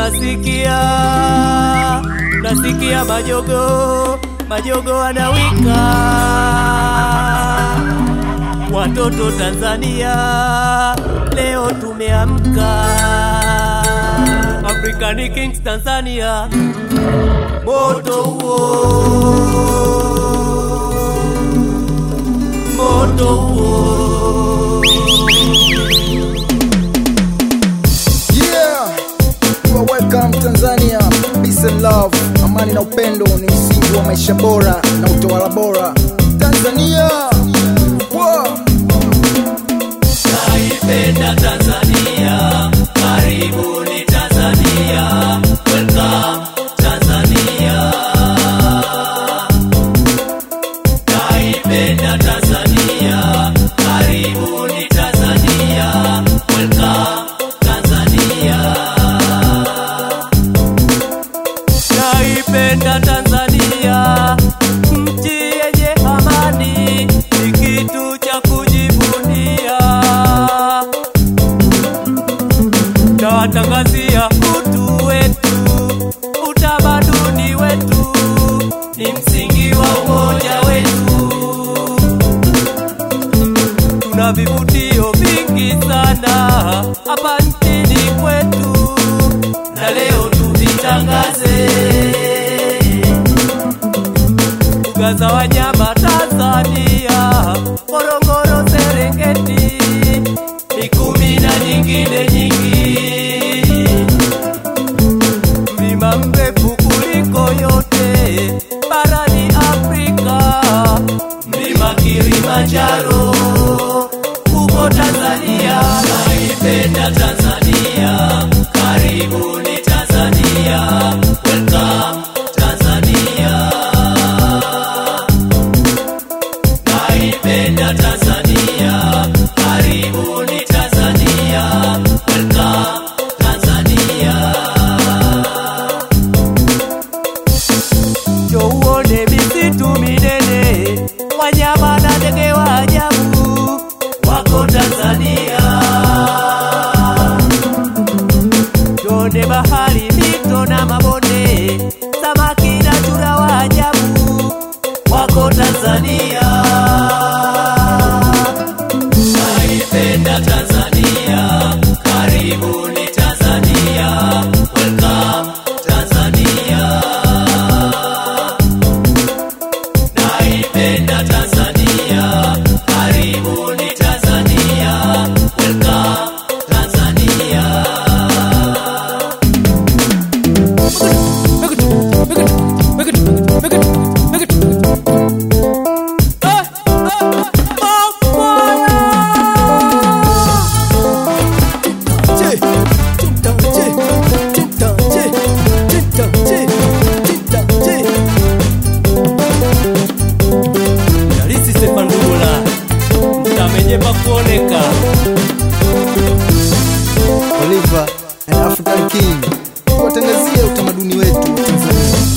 nasikia nasikia majogo majogo anawika watoto Tanzania leo tumeamka African Kings Tanzania moto huo moto huo Yeah, you are welcome Tanzania. Peace and love, amani na upendo ni msingi wa maisha bora na utawala bora. Tanzania, wow. naipenda Tanzania, karibuni Tanzania, welcome Tanzania. Naipenda Tanzania, karibuni Tanzania, welcome Tanzania. Naipenda Tanzania, nchi yenye amani, ni kitu cha kujivunia. Nawatangazia utu wetu, utamaduni wetu, ni msingi wa umoja wetu. Tuna vivutio vingi sana hapa nchini kwetu, na leo tuvitangaze mbuga za wanyama Tanzania, Ngorongoro, Serengeti, Mikumi na nyingine nyingi. Mlima mrefu kuliko yote barani Afrika, mlima Kilimanjaro uko Tanzania. Naipenda Tanzania, karibuni Tanzania, welcome Tanzania. Naipenda Tanzania, karibuni Tanzania, welcome Tanzania. Njoo uone misitu minene, wanyama na ndege wa ajabu wako Tanzania. Tuone bahari, mito na mabonde, samaki na chura wa ajabu wako Tanzania. Naipenda Tanzania, karibuni Tanzania, welcome Tanzania. Naipenda Tanzania, karibuni Tanzania, welcome Tanzania. Je, tinta, je, tinta, je, tinta, je, tinta, je. Dalisi Stefandula mtamenye pakuoneka Oliver, an African King. Kuwatangazia utamaduni wetu wa Tanzania.